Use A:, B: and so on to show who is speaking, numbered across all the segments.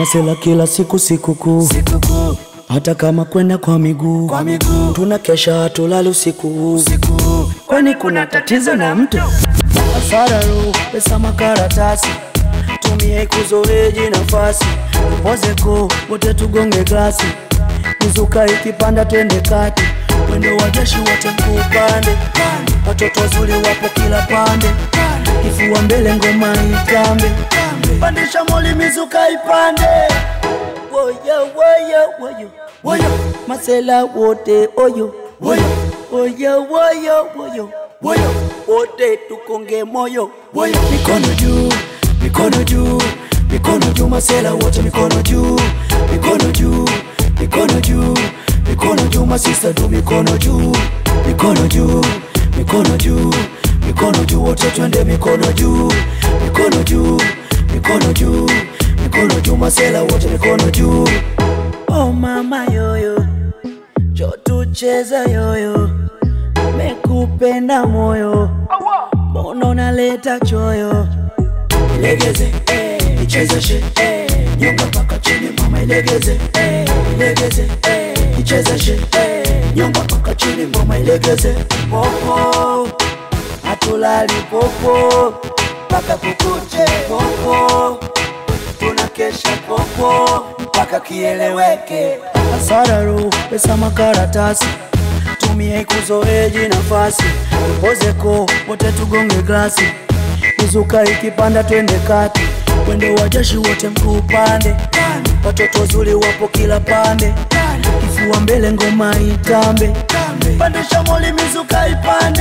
A: masela kila siku sikukuu
B: sikukuu
A: hata kama kwenda kwa miguu
B: kwa miguu
A: tuna kesha hatulali usiku
B: usiku
A: kwani kuna tatizo na mtu asararu pesa makaratasi tumie kuzoeji nafasi upozeko wote tugonge glasi mizuka ikipanda twende kati mwendo wa jeshi wote mkuupande watoto wazuri wapo kila pande kifua mbele ngoma itambe pandisha moli mizuka ipande woyo woyo woyo woyo masela wote oyo
B: woyo
A: woyo woyo woyo
B: woyo
A: wote tukonge moyo
B: woyo mikono juu mikono juu mikono juu masela wote mikono juu mikono juu mikono juu mikono juu masista tu mikono juu mikono juu mikono juu mikono juu wote twende mikono juu mikono juu mikono juu mikono juu masela wote mikono juu
A: oh mama yoyo jo tucheza yoyo mekupenda moyo mbona unaleta choyo
B: ilegeze eh, ichezeshe eh, nyonga mpaka chini mama ilegeze eh, ilegeze eh, ichezeshe eh, nyonga mpaka chini mama ilegeze
A: popo hatulali popo mpaka kukuche popo tunakesha popo mpaka kieleweke asararu pesa makaratasi tumie kuzoeji nafasi upozeko wote tugonge glasi mizuka ikipanda twende kati wendo wa jeshi wote mkuu pande watoto wazuri wapo kila pande kifua mbele ngoma itambe pandisha moli mizuka ipande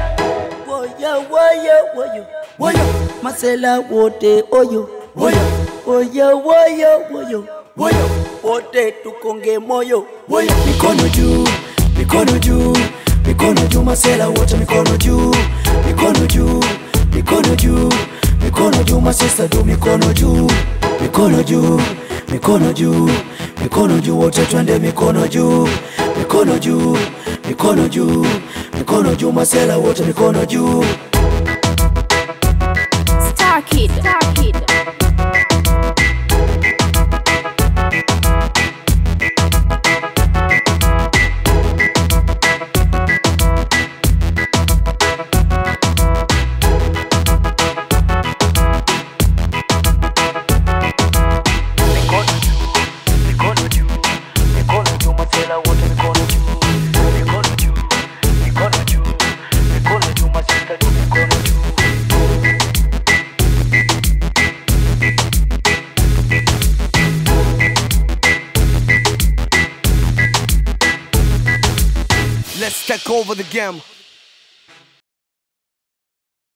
A: woyo woyo woyo
B: woyo
A: masela wote oyo
B: woyo
A: woyo woyo woyo
B: woyo
A: wote tukonge moyo
B: woyo mikono juu mikono juu mikono juu masela wote mikono juu mikono juu mikono juu mikono juu masista tu mikono juu mikono juu mikono juu mikono juu wote twende mikono juu mikono juu mikono juu mikono juu masela wote mikono juu
C: Star Kid. Star Kid.
B: mikono juu mikono juu mikono juu masela wote mikono juu mikono juu mikono juu mikono juu masista tu mikono juu
D: Let's take over the game.